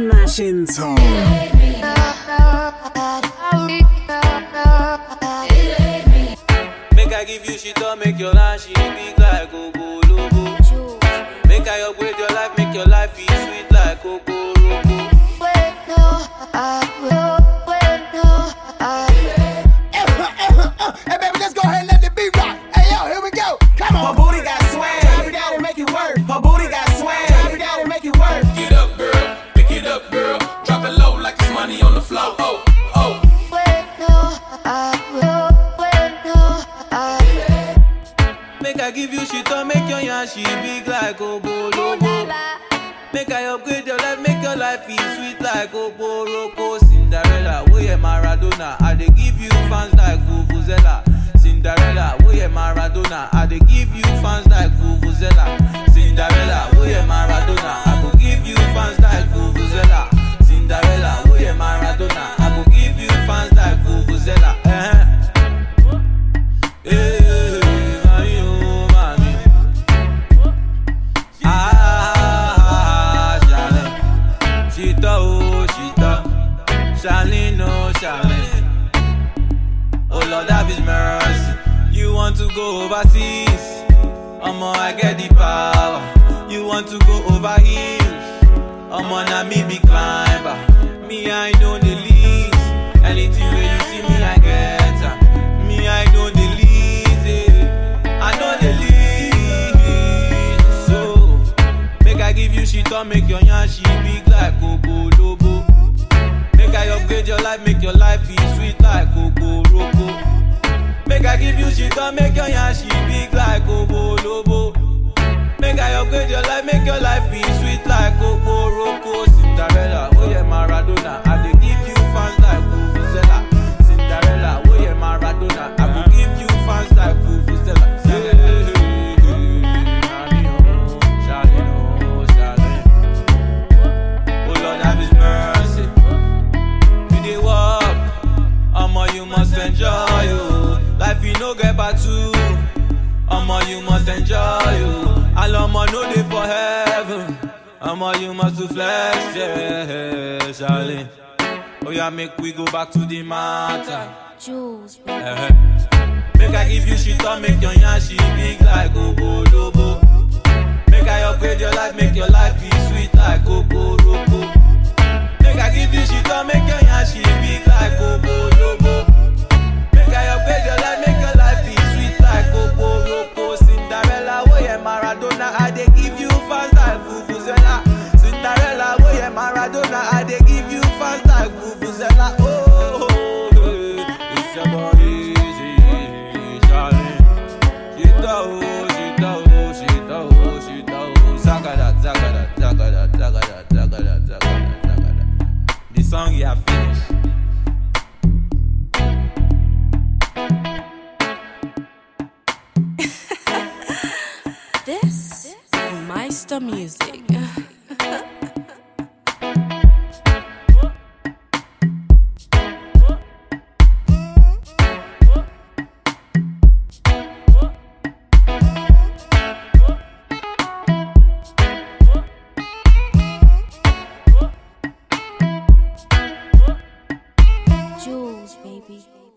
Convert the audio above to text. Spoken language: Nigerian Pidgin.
Smashing song. Make I give you shit up, make your life she big like Coco Lobo. Make I upgrade your life, make your life be sweet like Coco Lobo. Hey baby, let's go ahead and let the beat rock. Hey yo, here we go. Come on. Her booty got swag. Drop it down and make it work. Her booty got swag. Drop it down and make it work. Get up, girl. Pick it up, girl. Drop it low like it's money on the floor. Oh, oh. Make I give you shit up, make your yarn she big like Coco Lobo. Make I upgrade your life, make your life be sweet like Coco Roco. Cinderella, we yeah Maradona. I dey give you fans like Vuvuzela. Cinderella, we yeah Maradona. I dey give you fans like Vuvuzela. Cinderella, we yeah Maradona. I go give you fans like Vuvuzela. Cinderella, we yeah Maradona. I go give you fans like Vuvuzela. Eh. Eh, mami, oh, mami. Ah, Charlene. Chita, oh, Chita. Charlene, oh, Charlene. Oh, Lord, have his mercy. You want to go overseas? Omo, I get the power. You want to go over hills? Omo, na me be climber. Me, I know the least. Anything where you see me, I get am. Me, I know the least. eh. I know the least. So, make I give you shit up, make your yarn she big like Coco Lobo. Make I upgrade your life, make your life be sweet like Coco Roco. Make I give you shit up, make your yarn she big like Coco Lobo. Make I upgrade your life, make your life be sweet like Coco Roco. Cinderella, oh yeah Maradona, I dey give you fans like Vuvuzela. Cinderella, oh yeah Maradona, I go give you fans like Vuvuzela. Yeah, Charlie, oh, Charlie, oh, Charlie. Oh Lord, have His mercy. You dey walk, omo you must enjoy you. Life you no get back to. Omo, you must enjoy you. All omo no dey for heaven. Omo, you must to flex, yeah, Charlie. Oh yeah, make we go back to the matter. Jules, Eh-eh. Make I give you shit up, make your yarn she big like Coco Lobo. Make I upgrade your life, make your life be sweet like Coco Roco. Make I give you shit up, make your yarn she big like Coco Lobo. Make I upgrade your life, make your life be sweet like Coco Roco. Cinderella, oh yeah Maradona, I dey give you fans like Vuvuzela. Cinderella, oh yeah Maradona, I dey give you fans like Vuvuzela. Oh, yeah. it's your boy Easy, Charlie. Shita, oh, shita, oh, shita, oh, shita, oh. Zagada, zagada, zagada, zagada, zagada, zagada, zagada. The song you have finished. this is Meister Music. Jules, baby.